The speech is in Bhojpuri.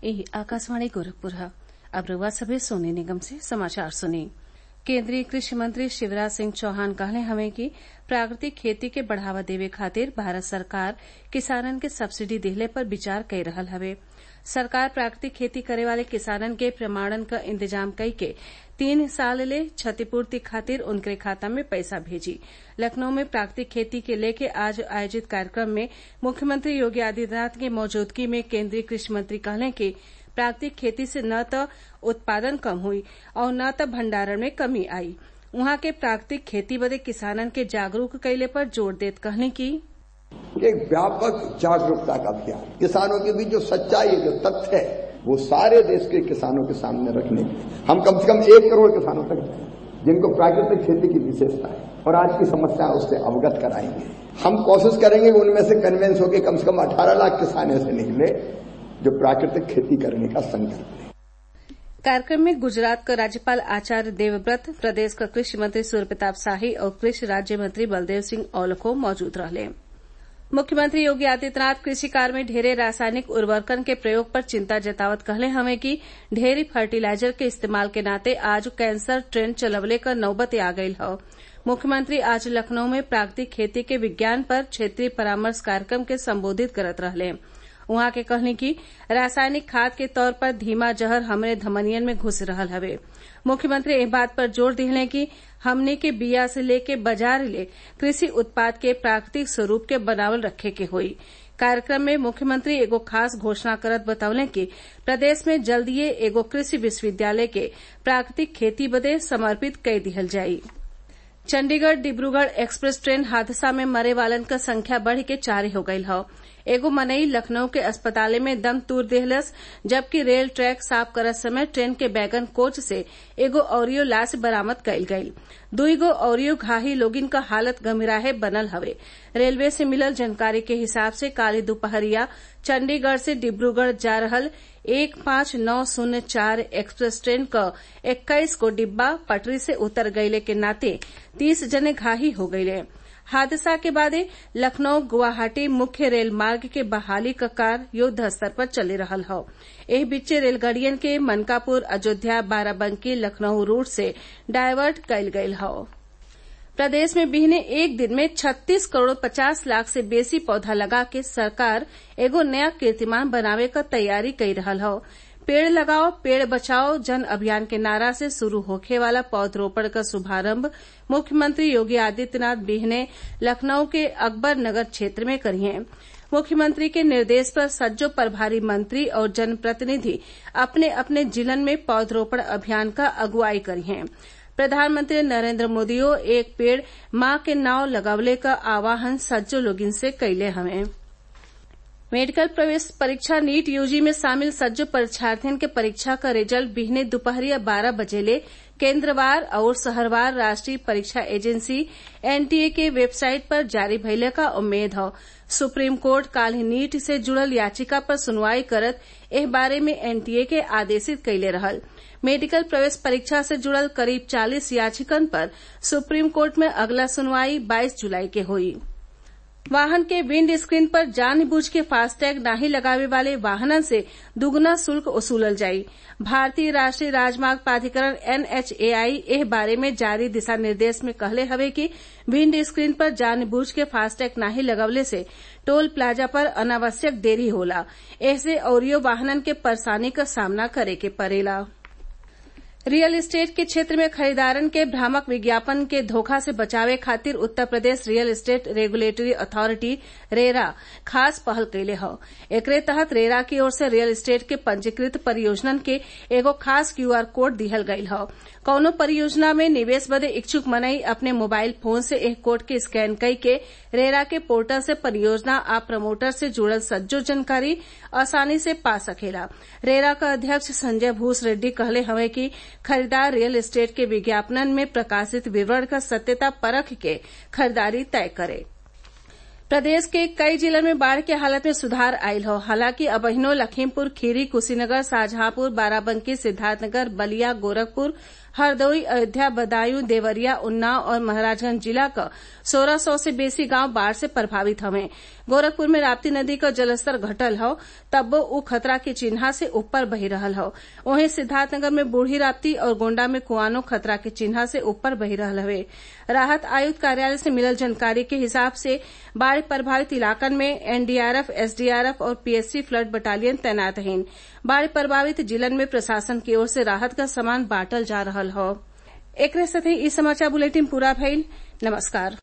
यही आकाशवाणी गोरखपुर है अब रउआ सभे सोने निगम से समाचार सुनी केंद्रीय कृषि मंत्री शिवराज सिंह चौहान कहले हवे कि प्राकृतिक खेती के बढ़ावा देवे खातिर भारत सरकार किसानन के सब्सिडी दिहले पर विचार कई रहल हवे सरकार प्राकृतिक खेती करे वाले किसानन के प्रमाणन क इंतजाम कई के तीन साल ले क्षतिपूर्ति खातिर उनके खाता में पैसा भेजी लखनऊ में प्राकृतिक खेती के लेके आज आयोजित कार्यक्रम में मुख्यमंत्री योगी आदित्यनाथ की मौजूदगी में केंद्रीय कृषि मंत्री कहले कि प्राकृतिक खेती से न त उत्पादन कम हुई और न त भंडारण में कमी आई उहाँ के प्राकृतिक खेती बदे किसानन के जागरूक कइले पर जोर देत कहले कि एक व्यापक जागरूकता का अभियान किसानों के बीच जो सच्चाई है जो तथ्य है वो सारे देश के किसानों के सामने रखने के लिए हम कम से कम एक करोड़ किसानों तक जिनको प्राकृतिक खेती की विशेषता है और आज की समस्या उससे अवगत कराएंगे हम कोशिश करेंगे उनमें से कन्वेंस होकर कम से कम 18 लाख किसान ऐसे निकले जो प्राकृतिक खेती करने का संकल्प लें कार्यक्रम में गुजरात का राज्यपाल आचार्य देवव्रत प्रदेश का कृषि मंत्री सूर्य प्रताप शाही और कृषि राज्य मंत्री बलदेव सिंह औलखो मौजूद रहले मुख्यमंत्री योगी आदित्यनाथ कृषि कार्य में ढेरे रासायनिक उर्वरकन के प्रयोग पर चिंता जतावत कहले हमें कि ढेरी फर्टिलाइजर के इस्तेमाल के नाते आज कैंसर ट्रेन चलवले क नौबत आ गयल हौ मुख्यमंत्री आज लखनऊ में प्राकृतिक खेती के विज्ञान पर क्षेत्रीय परामर्श कार्यक्रम के संबोधित करत रहले उहाँ के कहनी कि रासायनिक खाद के तौर पर धीमा जहर हमरे धमनियन में घुस रहल हवे मुख्यमंत्री एह बात पर जोर दिहले कि हमनी के बिया से लेके बाजार ले कृषि उत्पाद के प्राकृतिक स्वरूप के बनावल रखे के होई कार्यक्रम में मुख्यमंत्री एगो खास घोषणा करत बतौले कि प्रदेश में जल्दीए एगो कृषि विश्वविद्यालय के प्राकृतिक खेती बदे समर्पित कई दिहल जाई चंडीगढ़ डिब्रूगढ़ एक्सप्रेस ट्रेन हादसा में मरे वालन क संख्या बढ़ के चार हो गयल हौ एगो मनई लखनऊ के अस्पताले में दम तूर देहलस जबकि रेल ट्रैक साफ करत समय ट्रेन के बैगन कोच से एगो औरियो लाश बरामद कईल गईल दुईगो औरियो घाही लोगिन क हालत गंभीराहे बनल हवे रेलवे से मिलल जानकारी के हिसाब से काली दोपहरिया चंडीगढ़ से डिब्रूगढ़ जा रहल एक पांच नौ शून्य चार एक्सप्रेस ट्रेन क इक्कीस गो डिब्बा पटरी से उतर गईले के नाते तीस जने घाही हो गईले हादसा के बादे लखनऊ गुवाहाटी मुख्य रेल मार्ग के बहाली क कार्य युद्ध स्तर पर चली रहल हौ एह बीचे रेलगाड़ियन के मनकापुर अयोध्या बाराबंकी लखनऊ रूट से डायवर्ट कईल गईल हौ प्रदेश में बिहने एक दिन में 36 करोड़ 50 लाख से बेसी पौधा लगा के सरकार एगो नया कीर्तिमान बनावे क तैयारी कई रहल हौ पेड़ लगाओ पेड़ बचाओ जन अभियान के नारा से शुरू होखे वाला पौधरोपण का शुभारंभ मुख्यमंत्री योगी आदित्यनाथ बिहने लखनऊ के अकबर नगर क्षेत्र में करिए मुख्यमंत्री के निर्देश पर सज्जो प्रभारी मंत्री और जनप्रतिनिधि अपने अपने जिलन में पौधरोपण अभियान का अगुवाई करिए प्रधानमंत्री नरेंद्र मोदियो एक पेड़ माँ के नाव लगवले का आह्वान सज्जो लोगिन से कैले हमें मेडिकल प्रवेश परीक्षा नीट यूजी में शामिल सज्जो परीक्षार्थियों के परीक्षा का रिजल्ट बिहने दोपहरिया बारह बजे ले केंद्रवार और शहरवार राष्ट्रीय परीक्षा एजेंसी एनटीए के वेबसाइट पर जारी भइले का उम्मीद हौ सुप्रीम कोर्ट काल ही नीट से जुड़ल याचिका पर सुनवाई करत एह बारे में एनटीए के आदेशित कैले रहल मेडिकल प्रवेश परीक्षा से जुड़ल करीब 40 याचिकन पर सुप्रीम कोर्ट में अगला सुनवाई 22 जुलाई के हुई वाहन के विंड स्क्रीन पर जानबूझ के फास्टैग नाही लगावे वाले वाहनन से दुगुना शुल्क वसूलल जाई भारतीय राष्ट्रीय राजमार्ग प्राधिकरण एनएचएआई एह बारे में जारी दिशा निर्देश में कहले हवे कि विंड स्क्रीन पर जानबूझ के फास्टैग नाही लगवले से टोल प्लाजा पर अनावश्यक देरी होला ऐसे औरियो वाहनन के परेशानी का सामना करे के पड़ेला रियल एस्टेट के क्षेत्र में खरीदारन के भ्रामक विज्ञापन के धोखा से बचावे खातिर Uttar Pradesh real estate regulatory authority RERA खास पहल कैले हौ एकरे तहत रेरा की ओर से रियल एस्टेट के पंजीकृत परियोजनन के एगो खास क्यूआर कोड दिहल गयल हौ कौनो परियोजना में निवेश बदे इच्छुक मनई अपने मोबाइल फोन से एह कोड के स्कैन कई के रेरा के पोर्टल से परियोजना आ प्रमोटर से जुड़ल सज्जो जानकारी आसानी से पा सकेला रेरा का अध्यक्ष संजय भूस रेड्डी कहले हवे कि खरीदार रियल एस्टेट के विज्ञापनन में प्रकाशित विवरण का सत्यता परख के खरीदारी तय करे प्रदेश के कई जिलों में बाढ़ के हालत में सुधार आयल हो हालांकि अबहिनो लखीमपुर खीरी कुशीनगर शाहजहांपुर बाराबंकी सिद्धार्थनगर बलिया गोरखपुर हरदोई अयोध्या बदायूं देवरिया उन्नाव और महाराजगंज जिला क सोलह सौ से बेसी गांव बाढ़ से प्रभावित हवे गोरखपुर में राप्ती नदी क जलस्तर घटल हौ तब्बो उ खतरा के चिन्हा से ऊपर बही रहल हौ वहीं सिद्धार्थनगर में बूढ़ी राप्ती और गोण्डा में कुआनो खतरा के चिन्हा से ऊपर बही रहल हवे राहत आयुक्त कार्यालय से मिलल जानकारी के हिसाब से बाढ़ प्रभावित इलाकन में एनडीआरएफ एसडीआरएफ और पीएससी फ्लड बटालियन तैनात हइन बाढ़ प्रभावित जिलन में प्रशासन की ओर से राहत का सामान बांटल जा रहल हौ एकरे साथे इ समाचार बुलेटिन पूरा भइल नमस्कार